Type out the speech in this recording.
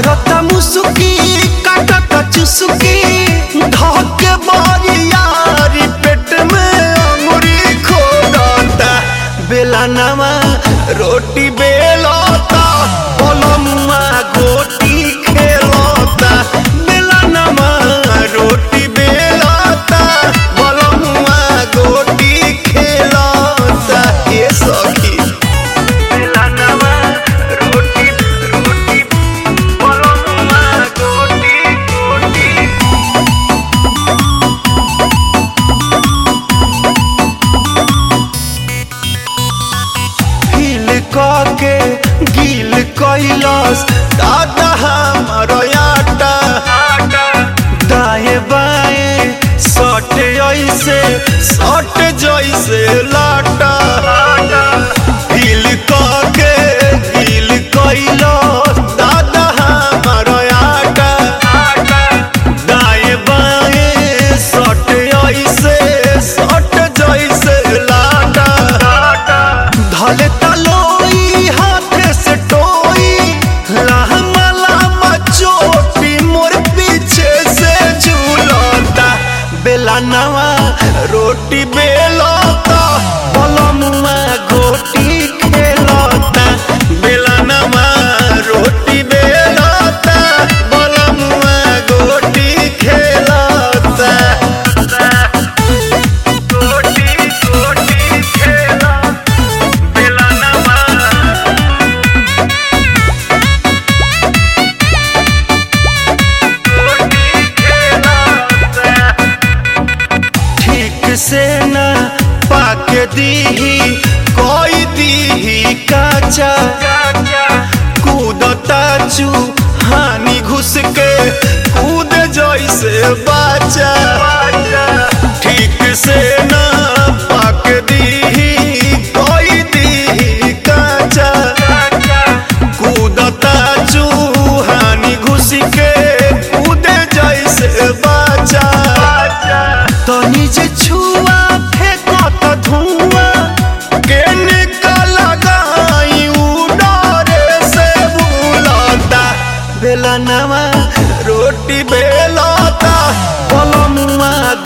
मारता मुसुकी काटता चुसुकी धके बरियारी पेट में अंगुरी खोदता बेलनवा रोटी बेलता पलमुआ गोटी खेलता बेलनवा रोटी बेलता पलमुआ गोटी खेलता ये सखी बेलनवा रोटी रोटी पलमुआ गोटी गोटी हिल के गिल कैलस दादा हमर आटा दाएं बाएं सट ऐसे सट जैसे लाटा हिल के गिल कैलस दादा हमर आटा दाएं बाएं सट ऐसे सट जैसे लाटा धले तलोई हाथे से टोई लहमा लहमा चोटी मोर पीछे से झूलता बेलनवा रोटी बेलता पलमुआ गोटी खेलता बेलनवा रोटी बेलता पलमुआ गोटी खेलता गोटी गोटी खेलता बेलनवा ठीक से न पाके दीही कोई दीही काचा कूदता चू हानि घुस के कूद जैसे बाचा ठीक से न पाके दीही कोई दीही काचा कूदता चूहानी घुस के कूदे जैसे बाचा तनी जे छुआ फेंकत धुआं के निकल गई उडरे से बुलता बेलनवा रोटी बेलता पलमुआ